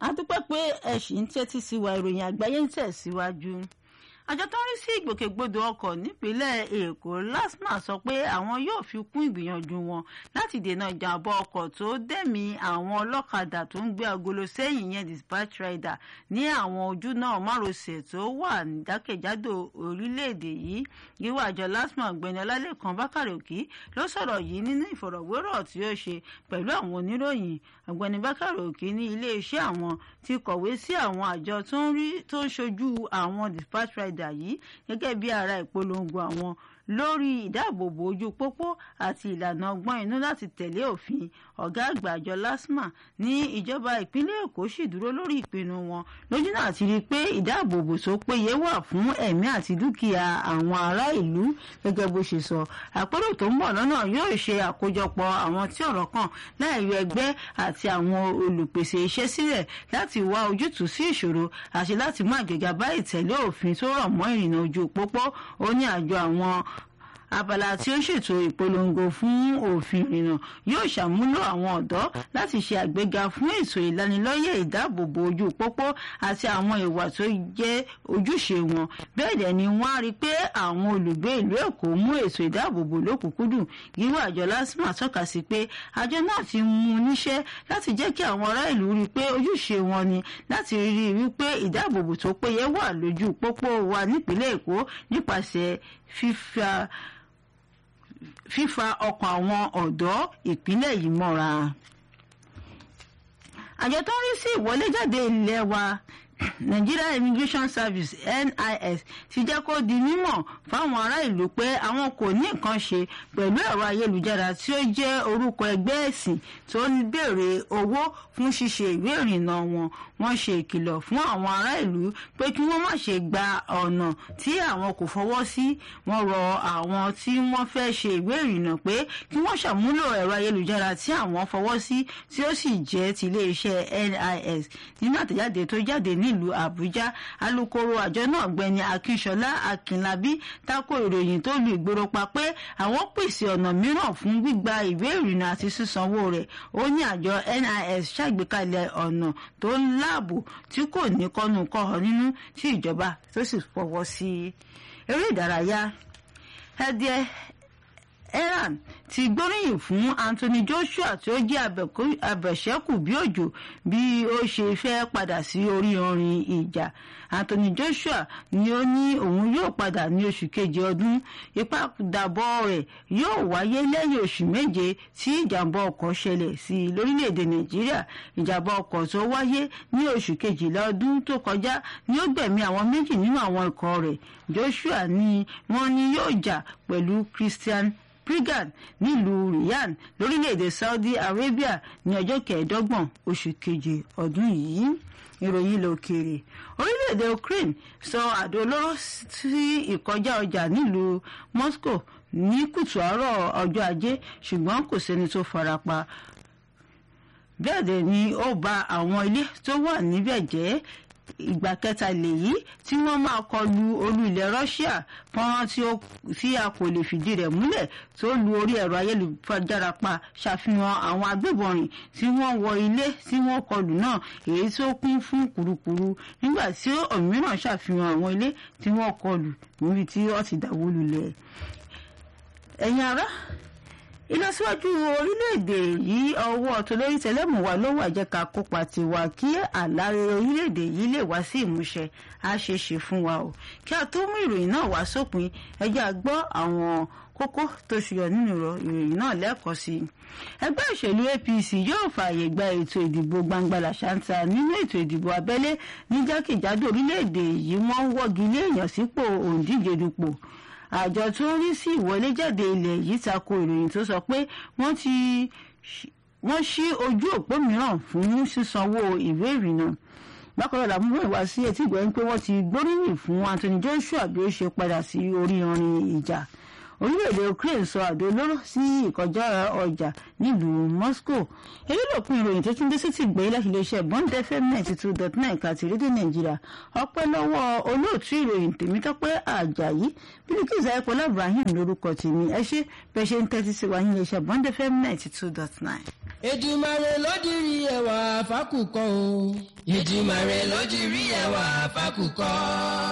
a dúpẹ́ pé ẹ ṣì ń tẹ́tí sí wa ìròyìn àgbáyé ń tẹ̀síwájú àjọ tó ń rí sí ìgbòkègbodò ọkọ̀ nípínlẹ̀ èkó lasma sọ pé àwọn yóò fi kún ìgbìyànjú wọn láti dènà ìjàmbá ọkọ̀ tó dẹ̀mí àwọn ọlọ́kadà tó ń gbé agolo sẹ́yìn yẹn dispatch rider ní àwọn ojú náà márosẹ̀ tó wà jákèjádò orílẹ̀-èdè yìí yíwá àjọ lasma ọ̀gbẹ́ni ọlálẹ́kan bákàrẹ̀ òkì ló sọ̀rọ̀ yìí nínú ìfọ̀rọ̀wérọ̀ tí ó ṣe pẹ̀lú àwọn oníròyìn ọ̀gbẹ́ni bákàrẹ̀ òkì ní iléeṣẹ́ àwọn ti kọ̀wé sí àwọn àjọ tó ń ṣojú àwọn dispatch rider rider yìí gẹ́gẹ́ bí ara ìpolongo àwọn lórí ìdáàbòbò ojú pópó àti ìlànà ọgbọ́n inú láti tẹ̀lé òfin ọ̀gá àgbà àjọ lasma ní ìjọba ìpínlẹ̀ èkó sì dúró lórí ìpinnu wọn lójú náà ti rí i pé ìdáàbòbò tó péye wà fún ẹ̀mí àti dúkìá àwọn ará ìlú gẹ́gẹ́ bó ṣe sọ àpérò tó ń bọ̀ lọ́nà yóò ṣe àkójọpọ̀ àwọn tí ọ̀rọ̀ kàn láìyọ ẹgbẹ́ àti àwọn olùpèsè iṣẹ́ sílẹ̀ láti wá ojútùú sí ìṣòro àti láti mú àgbéga bá ìtẹ̀lé òfin tó rọ̀ mọ́ ìrìnnà ojú pópó ó ní àjọ àwọn abala tí ó ṣètò ìpolongo fún òfin ìrìnnà yóò ṣàmúlò àwọn ọ̀dọ́ láti ṣe àgbéga fún ètò ìlanilọ́yẹ̀ ìdáàbòbò ojú pópó àti àwọn ìwà tó jẹ́ ojúṣe wọn bẹ́ẹ̀ dẹ̀ ni wọ́n á rí i pé àwọn olùgbé ìlú èkó mú ètò ìdáàbòbò lókùnkúndùn yíwá àjọ lásìmọ̀ tọ́ka sí pé àjọ náà ti mú níṣẹ́ láti jẹ́ kí àwọn ará ìlú rí i pé ojúṣe wọn ni láti rí i wípé ìdáàbòbò tó péye wà lójú pópó wa nípínlẹ̀ èkó nípasẹ̀ fífa fífa ọkàn àwọn ọ̀dọ́ ìpínlẹ̀ yìí mọ́ra. àjọ tó ń rí sí ìwọléjáde ilé wa Nigeria Immigration Service NIS ti jẹ́ kó di mímọ̀ fáwọn ará ìlú pé àwọn kò ní nǹkan ṣe pẹ̀lú ẹ̀rọ ayélujára tí ó jẹ́ orúkọ ẹgbẹ́ ẹ̀sìn tó ń béèrè owó fún ṣíṣe ìwé ìrìnnà wọn wọ́n ṣe ìkìlọ̀ fún àwọn ará ìlú pé kí wọ́n má ṣe gba ọ̀nà tí àwọn kò fọwọ́ sí wọ́n rọ àwọn tí wọ́n fẹ́ ṣe ìwé ìrìnnà pé kí wọ́n ṣàmúlò ẹ̀rọ ayélujára tí àwọn fọwọ́ sí tí ó sì jẹ́ ti iléeṣẹ́ NIS nínú àtẹ̀jáde tó jáde ní nílùú àbújá alūkkóró àjọ náà gbẹni akínṣọlá akínlábí tako ìròyìn tó lu ìgboro pa pé àwọn pèsè ọ̀nà mìíràn fún gbígba ìwé ìrìnnà àti sísanwó rẹ̀ ó ní àjọ nis ṣàgbékalẹ̀ ọ̀nà tó ń láàbò tí kò ní kọ́nu kọ́họ nínú tí ìjọba tó sì fọwọ́ sí eré ìdárayá ẹdíẹ Iran ti gbóríyìn fún Anthony Joshua tí ó jẹ́ abẹ̀ṣẹ́kù bí òjò bí ó ṣe fẹ́ padà sí orí orin ìjà Anthony Joshua ni ó ní òun yóò padà ní oṣù keje ọdún ìpàdàbọ̀ rẹ̀ yóò wáyé lẹ́yìn oṣù méje tí ìjàmbá ọkọ̀ ṣẹlẹ̀ sí i lórílẹ̀‐èdè Nàìjíríà ìjàmbá ọkọ̀ tó wáyé ní oṣù kejìlá ọdún tó kọjá ni ó gbẹ̀mí àwọn méjì nínú àwọn ikọ̀ rẹ̀ Joshua ni wọ́n ní yóò jà pẹ̀lú Christian Prigan nílùú Riyadh lórílẹ̀‐èdè Saudi Arabia ní ọjọ́ kẹẹ̀ẹ́dọ́gbọ̀n oṣù keje ọdún yìí ìròyìn ilẹ̀ òkèèrè orílẹ̀‐èdè Ukraine sọ àdó olóró sí ìkọjá ọjà nílùú Moscow ní kùtù àárọ̀ ọjọ́ ajé ṣùgbọ́n kò sẹ́ni tó farapa bẹ́ẹ̀ dẹ̀ ni ó ba àwọn ilé tó wà níbẹ̀ jẹ́ ìgbà kẹta lèyí tí wọ́n máa kọlu olú ilẹ̀ Russia fọ́nrán tí a kò lè fìdí rẹ̀ múlẹ̀ tó lu orí ẹ̀rọ ayélujára pa ṣàfihàn àwọn agbébọn rìn tí wọ́n wọ ilé tí wọ́n kọlù náà èyí tó kún fún kùrukùru nígbà tí òmíràn ṣàfihàn àwọn ilé tí wọ́n kọlù níbi tí wọ́n ti dáwó lulẹ̀ ẹ̀yin ará ìlọsíwájú orílẹ̀-èdè yìí ọwọ́ tolórí tẹlẹ́mù wa ló wà jẹ́ ká kópa tiwa kí àlàré orílẹ̀-èdè yìí lè wá sí ìmúṣẹ á ṣe ṣe fún wa o kí a tó mú ìròyìn náà wá sópin ẹ jẹ́ a gbọ́ àwọn kókó tó ṣùyọ nínú ìròyìn náà lẹ́ẹ̀kan sí i ẹgbẹ́ òṣèlú APC yóò fààyè gba ètò ìdìbò gbangba làṣántà nínú ètò ìdìbò abẹ́lé ní jákèjádò orílẹ̀-èdè yìí wọ́n ń wọ́gi lé èèyàn sípò òǹdíje dupò àjọ tó ń rí sí ìwọléjáde ilẹ̀ yìí tako ìròyìn tó sọ pé wọ́n ti wọ́n ṣí ojú òpó mìíràn fún sísanwó ìwé ìrìnnà bákan náà làmúrò ìwá sí etí ìgbẹ́yìn pé wọ́n ti gbóríyìn fún Anthony Joshua bí ó ṣe padà sí orí orin ìjà orílẹ̀-èdè Ukraine sọ àdó olóró sí ìkọjá ọjà nílùú Moscow èyí ló pin ìròyìn tó tún dé sí ti gbé láti iléeṣẹ́ Bond FM ninety two dot nine kàti rédíò Nàìjíríà ọpẹ́ lọ́wọ́ olóòtú ìròyìn Tèmítọ́pẹ́ Àjàyí Bílíkìsì Ayọ̀pọ̀lá Ibrahim lórúkọ tèmi ẹ ṣé bẹ́ẹ̀ ṣe ń tẹ́tí sí wa ní iléeṣẹ́ Bond FM ninety two dot nine. Èdùmàrè ló dirí ẹwà fákùkọ o. ìdìmọ̀ rẹ̀ ló ti rí ẹwà fákùkọ.